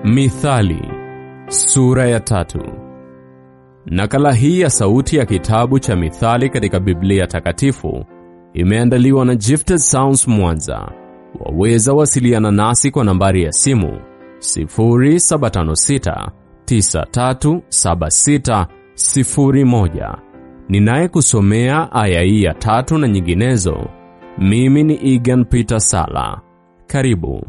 Mithali sura ya tatu. Nakala hii ya sauti ya kitabu cha Mithali katika Biblia Takatifu imeandaliwa na Gifted Sounds Mwanza. Waweza wasiliana nasi kwa nambari ya simu 0756 937601. Ninayekusomea aya hii ya tatu na nyinginezo, mimi ni Egan Peter Sala. Karibu.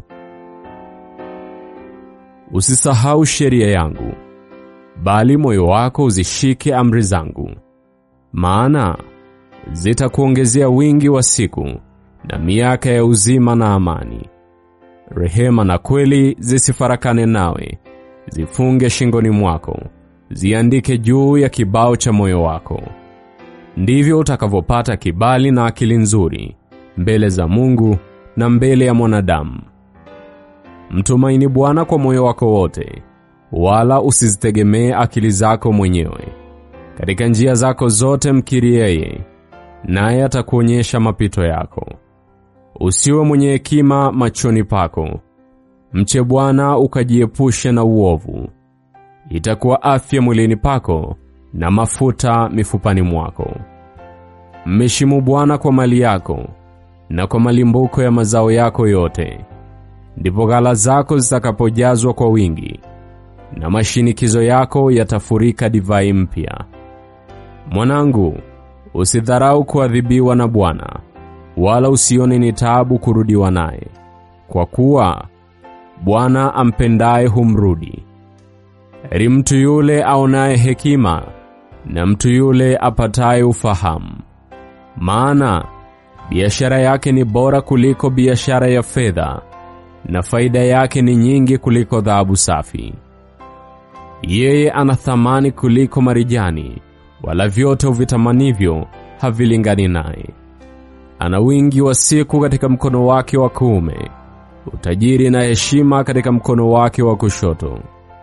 Usisahau sheria yangu, bali moyo wako uzishike amri zangu, maana zitakuongezea wingi wa siku na miaka ya uzima na amani. Rehema na kweli zisifarakane nawe, zifunge shingoni mwako, ziandike juu ya kibao cha moyo wako. Ndivyo utakavyopata kibali na akili nzuri mbele za Mungu na mbele ya mwanadamu. Mtumaini Bwana kwa moyo wako wote, wala usizitegemee akili zako mwenyewe. Katika njia zako zote mkiri yeye, naye atakuonyesha mapito yako. Usiwe mwenye hekima machoni pako, mche Bwana ukajiepushe na uovu. Itakuwa afya mwilini pako na mafuta mifupani mwako. Mheshimu Bwana kwa mali yako na kwa malimbuko ya mazao yako yote ndipo ghala zako zitakapojazwa kwa wingi na mashinikizo yako yatafurika divai mpya. Mwanangu, usidharau kuadhibiwa na Bwana, wala usione ni taabu kurudiwa naye, kwa kuwa Bwana ampendaye humrudi. Heri mtu yule aonaye hekima na mtu yule apataye ufahamu, maana biashara yake ni bora kuliko biashara ya fedha na faida yake ni nyingi kuliko dhahabu safi. Yeye ana thamani kuliko marijani, wala vyote uvitamanivyo havilingani naye. Ana wingi wa siku katika mkono wake wa kuume, utajiri na heshima katika mkono wake wa kushoto.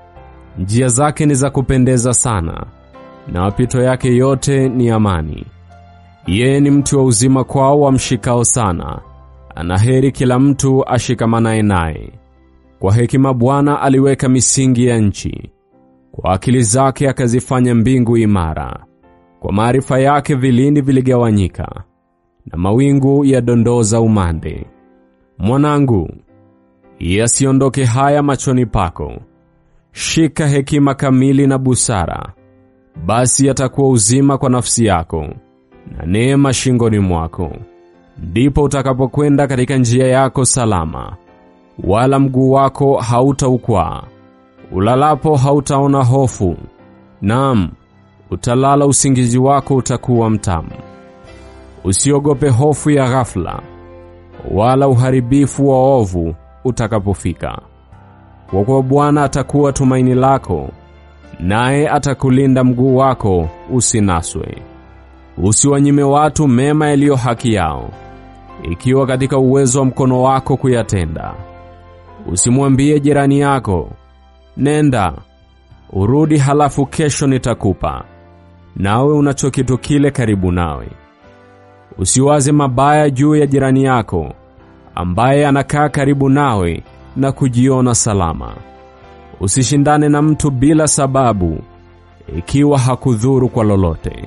Njia zake ni za kupendeza sana, na mapito yake yote ni amani. Yeye ni mtu wa uzima kwao wamshikao sana Anaheri kila mtu ashikamanaye naye. Kwa hekima Bwana aliweka misingi ya nchi, kwa akili zake akazifanya mbingu imara. Kwa maarifa yake vilindi viligawanyika, na mawingu yadondoza umande. Mwanangu, yasiondoke haya machoni pako, shika hekima kamili na busara, basi yatakuwa uzima kwa nafsi yako na neema shingoni mwako ndipo utakapokwenda katika njia yako salama, wala mguu wako hautaukwaa. Ulalapo hautaona hofu, naam, utalala usingizi wako utakuwa mtamu. Usiogope hofu ya ghafla, wala uharibifu wa ovu utakapofika, kwa kuwa Bwana atakuwa tumaini lako, naye atakulinda mguu wako usinaswe. Usiwanyime watu mema yaliyo haki yao ikiwa katika uwezo wa mkono wako kuyatenda. Usimwambie jirani yako, nenda urudi, halafu kesho nitakupa, nawe unacho kitu kile karibu nawe. Usiwaze mabaya juu ya jirani yako ambaye anakaa karibu nawe na kujiona salama. Usishindane na mtu bila sababu, ikiwa hakudhuru kwa lolote.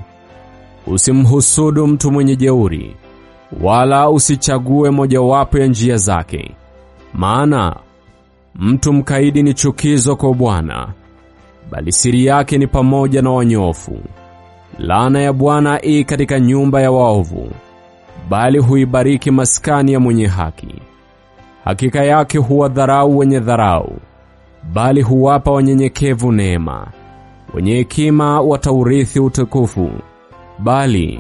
Usimhusudu mtu mwenye jeuri wala usichague mojawapo ya njia zake, maana mtu mkaidi ni chukizo kwa Bwana, bali siri yake ni pamoja na wanyofu. Laana ya Bwana i katika nyumba ya waovu, bali huibariki maskani ya mwenye haki. Hakika yake huwadharau wenye dharau, bali huwapa wanyenyekevu neema. Wenye hekima wataurithi utukufu, bali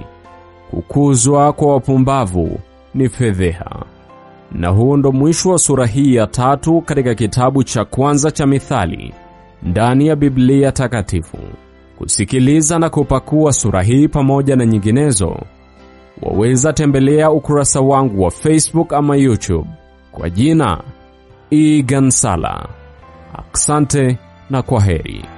kukuzwa kwa wapumbavu ni fedheha. Na huu ndo mwisho wa sura hii ya tatu katika kitabu cha kwanza cha Mithali ndani ya Biblia Takatifu. Kusikiliza na kupakua sura hii pamoja na nyinginezo, waweza tembelea ukurasa wangu wa Facebook ama YouTube kwa jina Egan Sala. Asante na kwa heri.